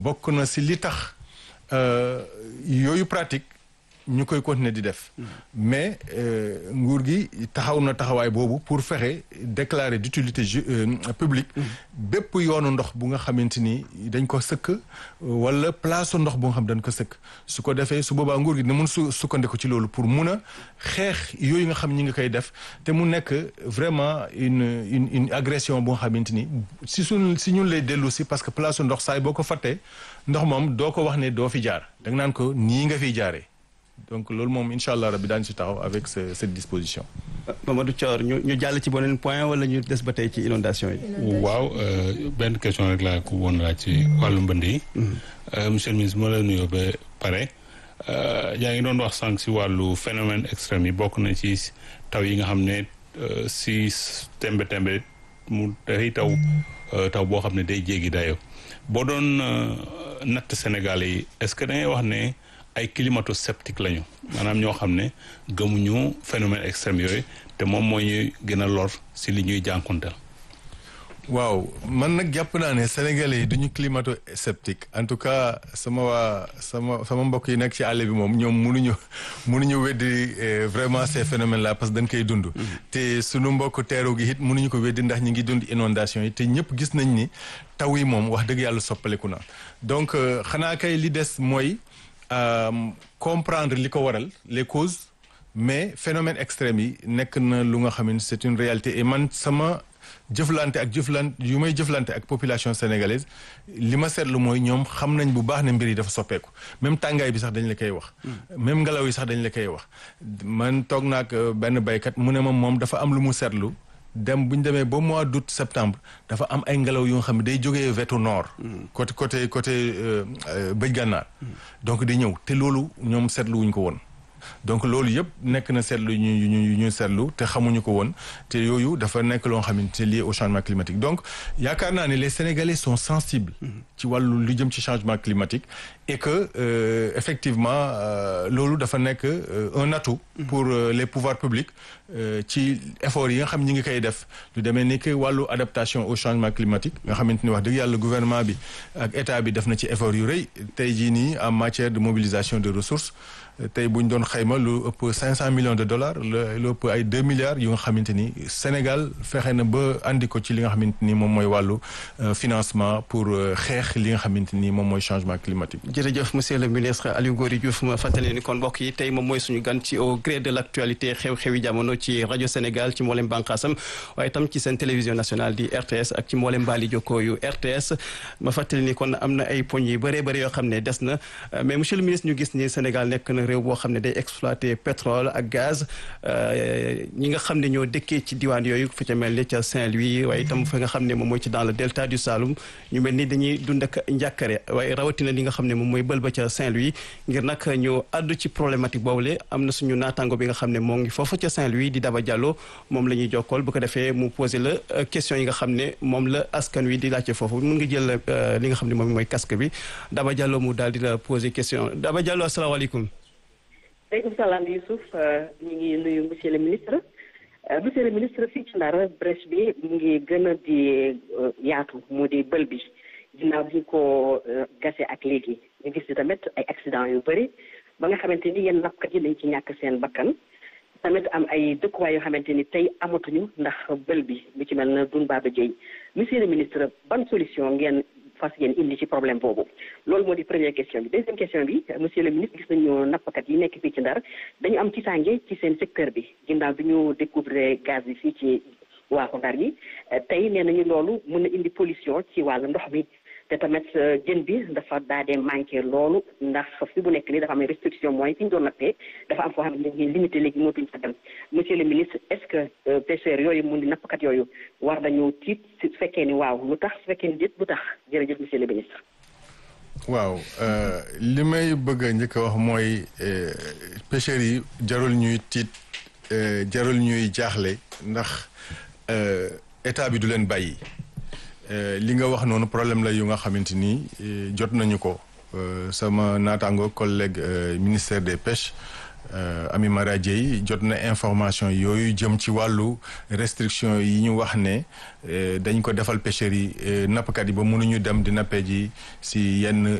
bokk na si li tax yooyu pratique ñu koy continuer di def mais nguur gi taxaw na taxawaay boobu pour fexe déclarer d'utilité publique bépp yoonu ndox bu nga xamante ni dañ ko sëkk wala place ndox bu nga xam dañ ko sëkk su ko defee su boobaa nguur gi dina mun su sukkandiku ci loolu pour mun a xeex yooyu nga xam ñi ngi koy def te mu nekk vraiment une une une agression bu nga xamante ni si suñ si ñun lay dellu si parce que place ndox saay boo ko fàttee ndox moom doo ko wax ne doo fi jaar da nga naan ko nii nga fiy jaaree donc loolu moom incha allah rabbi daañu si taxaw avec cette disposition. Mamadou Thior ñu ñu jàll ci beneen point wala ñu des ba tey ci inondation yi. waaw benn question rek laa ko woon laaj ci wàllu mbënd yi. monsieur le ministre moo la nuyoo ba pare. yaa ngi doon wax sànq si wàllu phénomène extrême yi bokk na ci taw yi nga xam ne si tembe tembe mu day taw taw boo xam ne day jéggi dayoo boo doon natt Sénégal yi est-ce que da ngay wax ne. ay climato-sceptique lañu maanaam ñoo xam ne gëmuñu phénomène extrême yooyu te moom moo ñuy gën a lor si li ñuy jànkuwanteel. waaw man nag jàpp naa ne sénégalais yi duñu climato-sceptique en tout cas sama waa sama sama mbokk yi nekk ci àll bi moom ñoom mënuñu mënuñu weddi vraiment ces phénomènes là parce que dañ koy dund. te sunu mbokk teeru gi it mënuñu ko weddi ndax ñi ngi dund inondation yi te ñëpp gis nañ ni taw yi moom wax dëgg yàlla soppaleku na donc xanaa kay li des mooy. comprendre li ko waral les causes mais phénomène extrême yi nekk na lu nga xam ne c'est une réalité et man sama jëflante ak jëflante yu may jëflante ak population sénégalaise li ma seetlu mooy ñoom xam nañ bu baax ne mbir yi dafa soppeeku même tàngaay bi sax dañ la koy wax. même ngelaw yi sax dañ la koy wax. man toog naa ak benn baykat mu ne ma moom dafa am lu mu seetlu. dem bu ñu demee ba mois d'août septembre dafa am ay ngelaw yu nga xam ne day jógee wetu nord. côté côté côté bëj gànnaar. donc di ñëw te loolu ñoom seetlu wuñ ko woon. donc loolu yëpp nekk na seetlu ñu ñu ñu seetlu te xamuñu ko woon te yooyu dafa nekk loo xam ne c'est lié au changement climatique donc yaakaar naa ne les Sénégalais sont sensibles. ci wàllu lu jëm ci changement climatique. et que euh, effectivement loolu dafa nekk un atout. pour euh, les pouvoirs publics ci effort yi nga xam ñi ngi koy def lu demee ni que wàllu adaptation au changement climatique nga xamante ni wax dëgg yàlla gouvernement bi ak état bi def na ci effort yu rëy tey jii nii en matière de mobilisation de ressources tey bu ñu doon xayma lu ëpp cinq cent millions de dollars lu ëpp ay deux milliards yu nga xamante ni Sénégal fexe na ba andi ko ci li nga xamante ni moom mooy wàllu financement pour xeex li nga xamante ni moom mooy changement climatique. jërëjëf monsieur le ministre Aliou Ngoury Diouf ma fàttali ni kon mbokk yi tey moom mooy suñu gan ci au gré de l' actualité xew-xewi jamono ci rajo Sénégal ci mboolem bànqaasam waaye itam ci seen télévision nationale di RTS ak ci mboolem mbaali jokkoo yu RTS ma fàttali ni kon am na ay poñ yu bëree bëri yoo xam ne des na mais monsieur le ministre ñu gis ni Sénégal nekk na réew boo xam ne day exploiter pétrole ak gaz ñi nga xam ne ñoo dëkkee ci diwaan yooyu fu ca mel ni ca Saint-Louis waaye itam fa nga xam ne moom mooy ci dans le delta du Saloum ñu mel ni dañuy dund ak njàkkare waaye rawatina li nga xam ne moom mooy bël ba ca Saint-Louis ngir nag ñu àddu ci problématique boobule am na suñu naataango bi nga xam ne moo ngi foofu ca Saint-Louis di Daba Diallo moom la ñuy jokkool bu ko defee mu posé la question yi nga xam ne moom la askan wi di laajte foofu mun nga jël li nga xam ne moom mooy casque bi Daba Diallo mu daal di la posé question Daba Diallo asalaamaaleykum. maaleykum salaam Youssouf ñu ngi nuyu monsieur le ministre monsieur le ministre fii ci Ndar brèche bi mu ngi gën a di yaatu mu di bël bi ginnaaw bi ñu ko gase ak léegi ñu gis ni tamit ay accident yu bëri ba nga xamante ni yenn nappkat yi dañ ci ñàkk seen bakkan tamit am ay dëkkuwaay yoo xamante ni tey amatuñu ndax bël bi bu ci mel na Doune Baba Dièye monsieur le ministre ban solution ngeen fas yéen indi ci problème boobu loolu moo di première question bi deuxième question bi monsieur le ministre gis nañu nappkat yi nekk fii ci Ndar dañu am ci sànge ci seen secteur bi ginnaaw bi ñu découvrir gaz bi fii ci waaxu Ndar yi tey nee nañu loolu mën na indi pollution ci wàllu ndox mi te tamit jën bi dafa daa dee manqué loolu ndax fi bu nekk nii dafa am restriction mooy fi ñu doon nattee dafa am foo xam ne ñu ngi limité léegi mootuñ fa dem monsieur le ministre est-ce que pêcheurs yooyu mun di nappkat yooyu war nañu tiit su fekkee ni waaw lu tax su fekkee ni déet lu tax jërëjëf monsieur le ministre waaw li may bëgg a njëkk a wax mooy pêcheurs yi jarul ñuy tiit jarul ñuy jaaxle ndax état bi du leen bàyyi li nga wax noonu problème la yu nga xamante ni jot nañu ko sama naataango collègue ministère des pêches Ami Mara Dieye jot na information yooyu jëm ci wàllu restriction yi ñu wax ne dañ ko defal pêcheurs yi nappkat yi ba mënuñu dem di nappe ji si yenn